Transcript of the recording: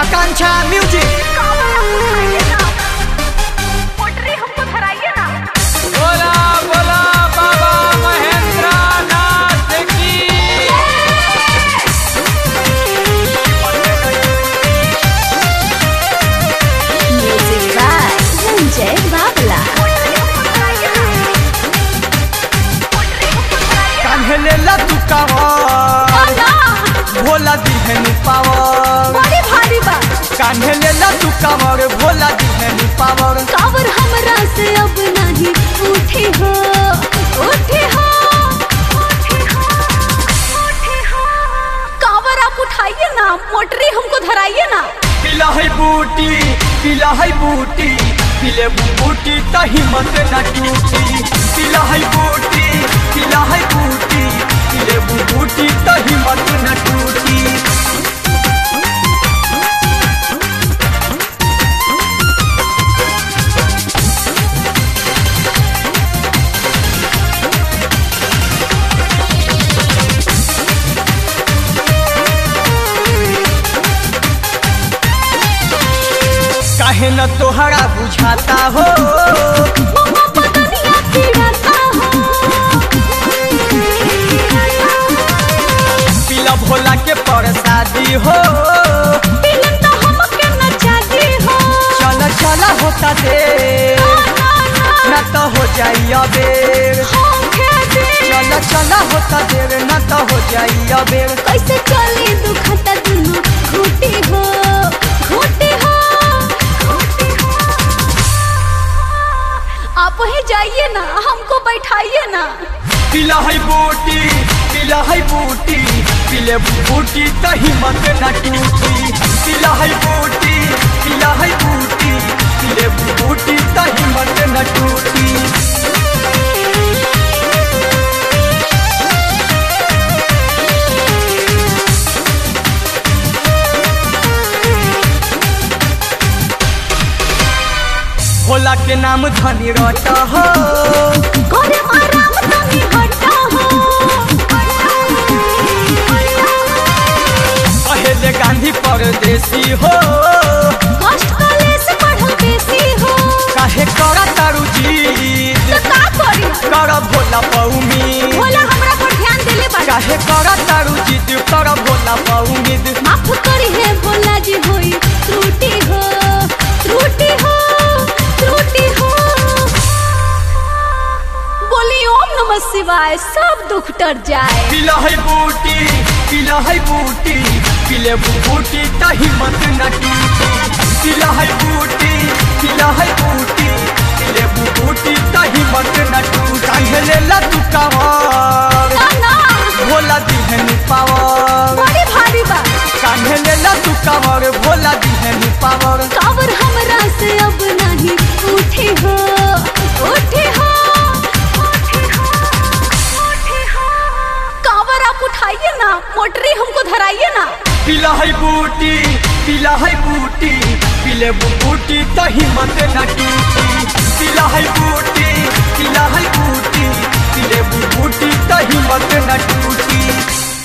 आकांक्षा music बोला बोला बाबा महेंद्र नाथ की Music by Sanjay Babla. कान्हे लेला तू कावर भोला दिहनु पावर बड़ी भारी बा कान्हे लेला तू कावर भोला दिहनु पावर कावर हमरा से अब नहीं उठी हो उठी हो कावर आप उठाइए ना मोटरी हमको धराइए ना पिला है बूटी पिला है बूटी पिले बूटी त हिम्मत न टूटी पिला है बूटी पिला है बूटी पिले बूटी त हिम्मत न टूटी काहे न तोहरा बुझाता हो मम्मा पतनिया पीड़ाता हो पिला भोला के प्रसादी हो पिलन तो हमके नचाती हो चल चल होता दे ना, ना, न तो हो जाई अबेर होके दे। चल चल होता देर न तो हो जाई अबेर कैसे चली दुखता दुनु घूटी हो घूटी हो घूटी हो आप ही जाइए ना हमको बैठाइए ना पिला है बूटी पिला है बूटी पिले बूटी त हिम्मत न टूटी पिला है बूटी पिला है बूटी पिले बूटी त हिम्मत न टूटी भोला के नाम धनी रट हो गोरे माराम तनी हटा हो पहले गांधी परदेसी हो कष्ट काले से बढ़ल बेसी हो काहे करा तारू जी तो का करी कर भोला पौमी भोला हमरा पर ध्यान देले बा काहे करा तारू जिद कर भोला पौमीद माफ करी है भोला जी होई त्रुटि हो त्रुटि हो त्रुटि हो बोली ओम नमः शिवाय सब दुख टर जाए पिला है बूटी पिला है बूटी पिले बूटी त हिम्मत न टूटी पिला है बूटी पिला है बूटी पिले बूटी त हिम्मत न टूटी काहे लेला तू कावर ना ना भोला दिहनु पावर बड़ी भारी बा कान्हे लेला तू कावर भोला दिहनु पावर कावर हमरा से अब नहीं उठी हो उठी हो उठी हो उठी हो कावर आप उठाइए ना मोटरी हमको धराइए ना पिला है बूटी पिला है बूटी पिले बूटी त हिम्मत न टूटी पिला है बूटी पिला है बूटी पिले बूटी त हिम्मत न टूटी